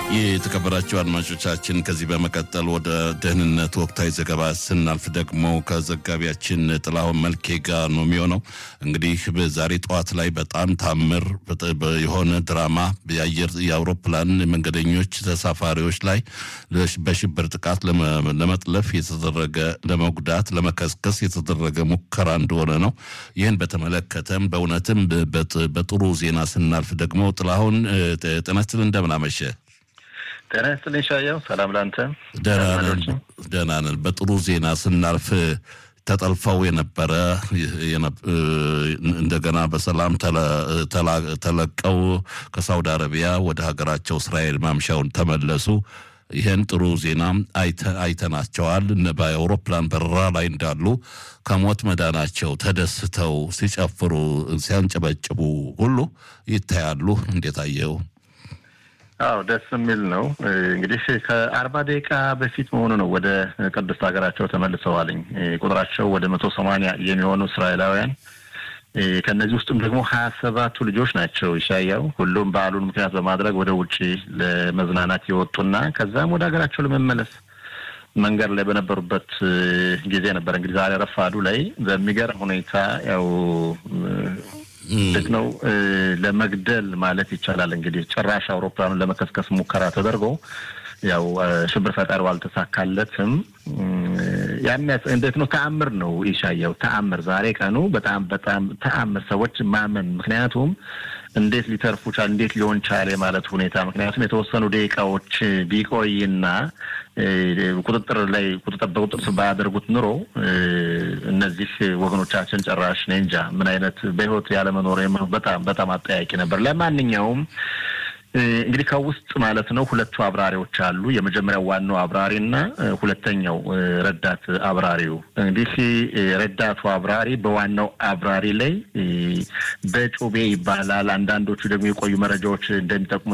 የተከበራቸው አድማጮቻችን ከዚህ በመቀጠል ወደ ደህንነት ወቅታዊ ዘገባ ስናልፍ ደግሞ ከዘጋቢያችን ጥላሁን መልኬ ጋር ነው የሚሆነው። እንግዲህ በዛሬ ጠዋት ላይ በጣም ታምር የሆነ ድራማ የአየር የአውሮፕላን መንገደኞች ተሳፋሪዎች ላይ በሽብር ጥቃት ለመጥለፍ የተደረገ ለመጉዳት፣ ለመከስከስ የተደረገ ሙከራ እንደሆነ ነው። ይህን በተመለከተም በእውነትም በጥሩ ዜና ስናልፍ ደግሞ ጥላሁን ጤና ይስጥልኝ እንደምን አመሸ? ጤና ይስጥልኝ ሻየው፣ ሰላም ላንተ። ደህና ነን። በጥሩ ዜና ስናልፍ ተጠልፈው የነበረ እንደገና በሰላም ተለቀው ከሳውዲ አረቢያ ወደ ሀገራቸው እስራኤል ማምሻውን ተመለሱ። ይህን ጥሩ ዜና አይተናቸዋል። በአውሮፕላን በረራ ላይ እንዳሉ ከሞት መዳናቸው ተደስተው ሲጨፍሩ፣ ሲያንጨበጭቡ ሁሉ ይታያሉ። እንዴት አየው? አዎ ደስ የሚል ነው። እንግዲህ ከአርባ ደቂቃ በፊት መሆኑ ነው ወደ ቅድስት ሀገራቸው ተመልሰዋልኝ። ቁጥራቸው ወደ መቶ ሰማንያ የሚሆኑ እስራኤላውያን ከእነዚህ ውስጥም ደግሞ ሀያ ሰባቱ ልጆች ናቸው። ይሻያው ሁሉም በዓሉን ምክንያት በማድረግ ወደ ውጭ ለመዝናናት የወጡና ከዛም ወደ ሀገራቸው ለመመለስ መንገድ ላይ በነበሩበት ጊዜ ነበር። እንግዲህ ዛሬ ረፋዱ ላይ በሚገርም ሁኔታ ያው እንዴት ነው ለመግደል ማለት ይቻላል። እንግዲህ ጭራሽ አውሮፕላኑን ለመከስከስ ሙከራ ተደርጎ ያው ሽብር ፈጣሪው አልተሳካለትም። ያሚያስ እንዴት ነው ተአምር ነው ይሻየው ተአምር። ዛሬ ቀኑ በጣም በጣም ተአምር ሰዎች ማመን ምክንያቱም እንዴት ሊተርፉ ቻል እንዴት ሊሆን ቻለ የማለት ሁኔታ ምክንያቱም የተወሰኑ ደቂቃዎች ቢቆይና ቁጥጥር ላይ ቁጥጥር በቁጥጥር ባያደርጉት ኑሮ እነዚህ ወገኖቻችን ጨራሽ እኔ እንጃ ምን አይነት በሕይወት ያለመኖር በጣም በጣም አጠያቂ ነበር። ለማንኛውም እንግዲህ ከውስጥ ማለት ነው ሁለቱ አብራሪዎች አሉ። የመጀመሪያው ዋናው አብራሪና ሁለተኛው ረዳት አብራሪው። እንግዲህ ረዳቱ አብራሪ በዋናው አብራሪ ላይ በጩቤ ይባላል። አንዳንዶቹ ደግሞ የቆዩ መረጃዎች እንደሚጠቁሙ